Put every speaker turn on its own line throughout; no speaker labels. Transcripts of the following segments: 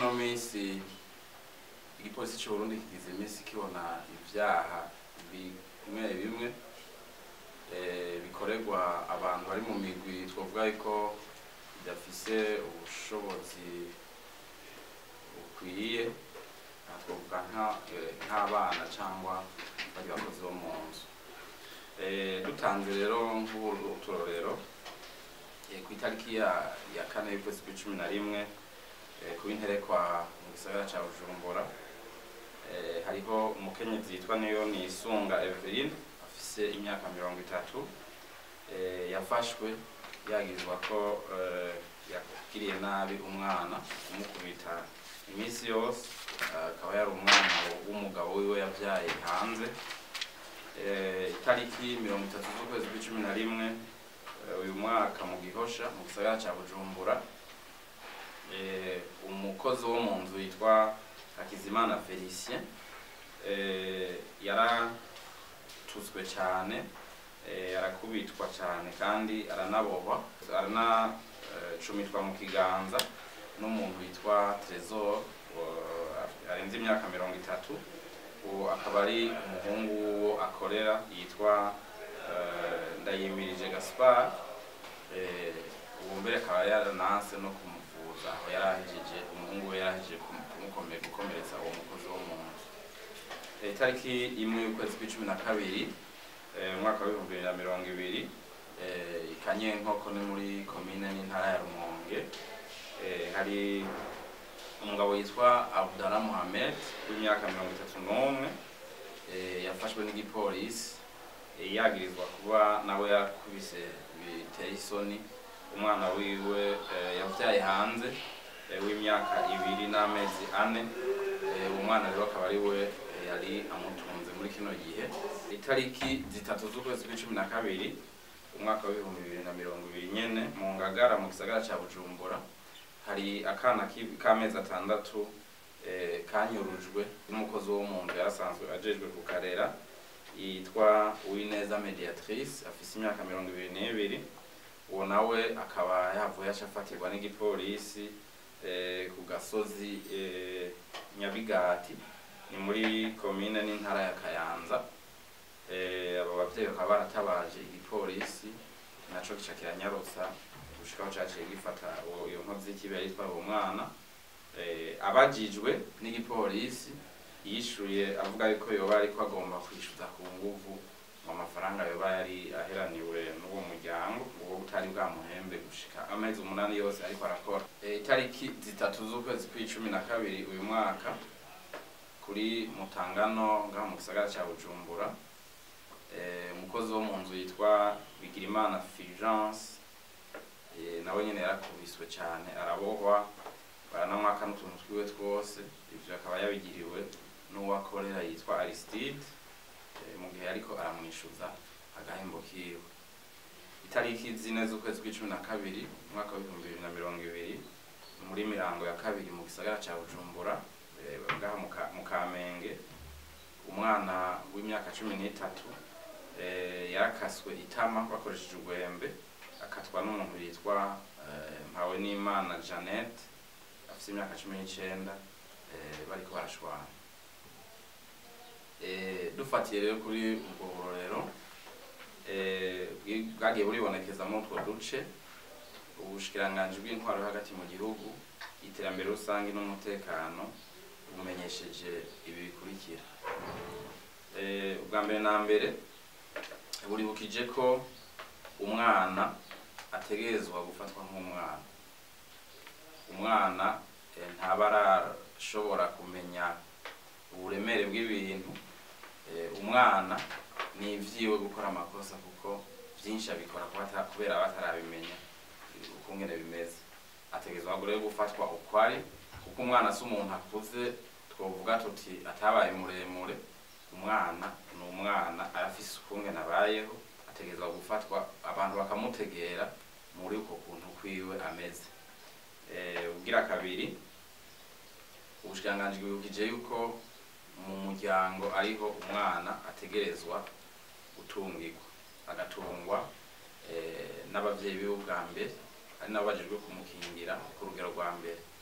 ino minsi igipolisi c'uburundi kigize iminsi kibona ivyaha bimwe bimwe eh, bikorerwa abantu bari mu migwi twovuga yuko idafise ubushobozi bukwiye aha twovuga nka- eh, nk'abana cangwa bari bakozi bo mu nzu Eh, dutanze rero nk'uturorero eh, ku itariki ya ya kane y'ukwezi kw'icumi na rimwe eh, ku interekwa mu gisagara ca bujumbura eh, hariho umukenyezi yitwa niyo nisunga eveline afise imyaka mirongo itatu eh, yafashwe yagirizwa ko eh, yagiriye nabi umwana kumukubita iminsi yose eh, akaba yari umwana w'umugabo wiwe yavyaye hanze eh, itariki mirongo itatu z'ukwezi kw'icumi na rimwe eh, uyu mwaka mu gihosha mu gisagara ca bujumbura eh, umukozi wo mu nzu yitwa hakizimana felicien eh, yaratuzwe cyane eh, arakubitwa cyane kandi aranabohwa aranacumitwa mu kiganza n'umuntu yitwa tresor wa- arenze imyaka mirongo itatu uwo akaba ari umuhungu w'uwo akorera yitwa eh, ndayimirije gaspar eh, ubu mbere akaba yarananse no kumuvuza aho yarahejeje umuhungu we yarahejeje kumu- kumukome- gukomeretsa uwo mukozi wo mu nzu Eh, itariki imwe y'ukwezi kw'icumi na kabiri eh, umwaka w'ibihumbi bibiri na mirongo ibiri eh, i kanyenkoko ni muri komine n'intara ya rumonge eh, hari umugabo yitwa abdala muhamed w'imyaka mirongo itatu n'umwe eh, yafashwe n'igipolisi eh, yagirizwa kuba nawe yakubise biteye isoni umwana wiwe eh, yavyaye hanze eh, w'imyaka ibiri n'amezi ane Eh, uwo mwana rero akaba ari we eh, yari amutunze muri kino gihe itariki zitatu z'ukwezi kw'icumi na kabiri umwaka w'ibihumbi bibiri na mirongo ibiri nyene mu ngagara mu gisagara ca bujumbura hari akana ki- k'amezi atandatu eh, kanyurujwe n'umukozi wo mu nzu yarasanzwe ajejwe kukarera yitwa uwineza mediatrice afise imyaka mirongo ibiri n'ibiri uwo nawe akaba yavuye aca afatirwa n'igipolisi eh, ku gasozi eh, nyabigati ni muri komine n'intara ya kayanza eh, abo bavyeyi bakaba baratabaje igipolisi naco gica kiranyarutsa gushika aho caciye gifata uwo- iyo nkozi y'ikibi yari itwara uwo mwana eh, abajijwe n'igipolisi yishuye avuga yuko yoba ariko agomba kwishyuza ku nguvu mu mafaranga yoba yari aheraniwe n'uwo muryango uwo utari bwamuhembe gushika amezi umunani yose ariko arakora Eh, itariki zitatu z'ukwezi kw'icumi na kabiri uyu mwaka kuri mutangano ngaha mu gisagara ca bujumbura eh, umukozi wo mu nzu yitwa bigirimana fulgence eh, nawe nyene yarakubiswe cane arabohwa baranamwaka n'utuntu twiwe twose ivyo akaba yabigiriwe n'uwo akorera yitwa aristide eh, mu gihe ariko aramwishuza agahembo kiwe itariki zine z'ukwezi kw'icumi na kabiri umwaka w'ibihumbi bibiri na mirongo ibiri muri mirango ya kabiri mu gisagara ca bujumbura eh, ngaha mu Ka- mu kamenge umwana w'imyaka cumi n'itatu eh, yarakaswe itama bakoresheje urwembe akatwa n'umuntu yitwa eh, mpawe n'imana jeannette afite imyaka cumi n'icenda eh, bariko barashwana Eh, dufatiye rero kuri ubwo burorero eh, bwi- bwagiye buribonekeza muri utwo duce ubushikiranganji bw'intwaro yo hagati mu gihugu iterambere rusange n'umutekano bumenyesheje ibi bikurikira Eh, ubwa mbere na mbere buribukije ko umwana ategerezwa gufatwa nk'umwana umwana eh, ntaba arashobora kumenya uburemere bw'ibintu Eh, umwana ni ivyiwe gukora amakosa kuko vyinshi abikora kuba ata- kubera aba atarabimenya eh, ukungene bimeze ategerezwa rero gufatwa uko ari kuko umwana si umuntu akuze twovuga tuti atabaye muremure umwana ni umwana arafise ukungene abayeho ategerezwa gufatwa abantu bakamutegera muri uko kuntu kwiwe ameze Eh, ugira kabiri ubushikiranganji bwibukije yuko mu muryango ariho umwana ategerezwa gutungirwa agatungwa eh, n'abavyeyi biwe bwa mbere ari nabo bajejwe kumukingira ku rugero rwa mbere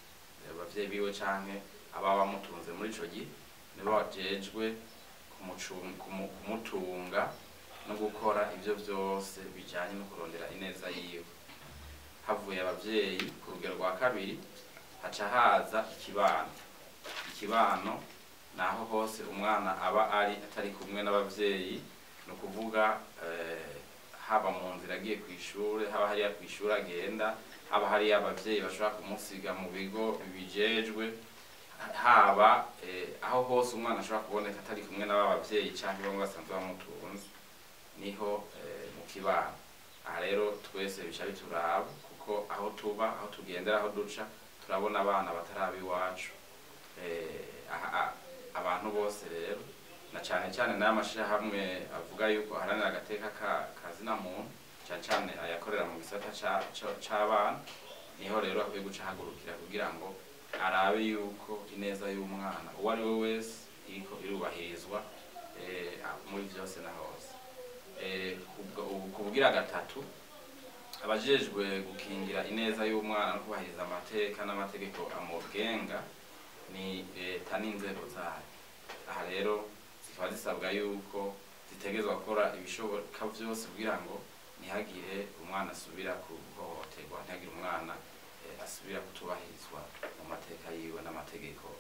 abavyeyi biwe canke ababa bamutunze muri ico gihe nibo bajejwe kumucun- kumu- kumutunga no gukora ivyo vyose bijanye no kurondera ineza yiwe havuye abavyeyi ku rugero rwa kabiri haca haza ikibano ikibano naho hose umwana aba ari atari kumwe n'abavyeyi ni ukuvuga eh, haba mu nzira agiye ku ishure haba hariya ku ishure agenda haba hariya abavyeyi bashobora kumusiga mu bigo bijejwe haba eh, aho hose umwana ashobora kuboneka atari kumwe n'aba bavyeyi canke bamwe basanzwe bamutunze niho eh, mu kibano aha rero twese bica bituraba kuko aho tuba aho tugendera aho duca turabona abana bataraba iwacu eh, aha- a- abantu bose rero na cane cane n'aya mashirahamwe avuga yuko aharanira agateka ka- kazina muntu cane cane ayakorera mu gisata ca- ca- c'abana niho rero akwiye guca ahagurukira kugira ngo arabe yuko ineza y'umwana uwo ari we wese iriko irubahirizwa eh, muri vyose na hose Eh, kubwa- ubu- kubugira gatatu abajejwe gukingira ineza y'umwana no kubahiriza amateka n'amategeko amugenga ni leta n'inzego zayo aha rero zikaba zisabwa yuko zitegerezwa gukora ibishoboka vyose kugira ngo ntihagire umwana asubira kuhohoterwa ntihagire umwana eh, asubira kutubahirizwa mu mateka yiwe n'amategeko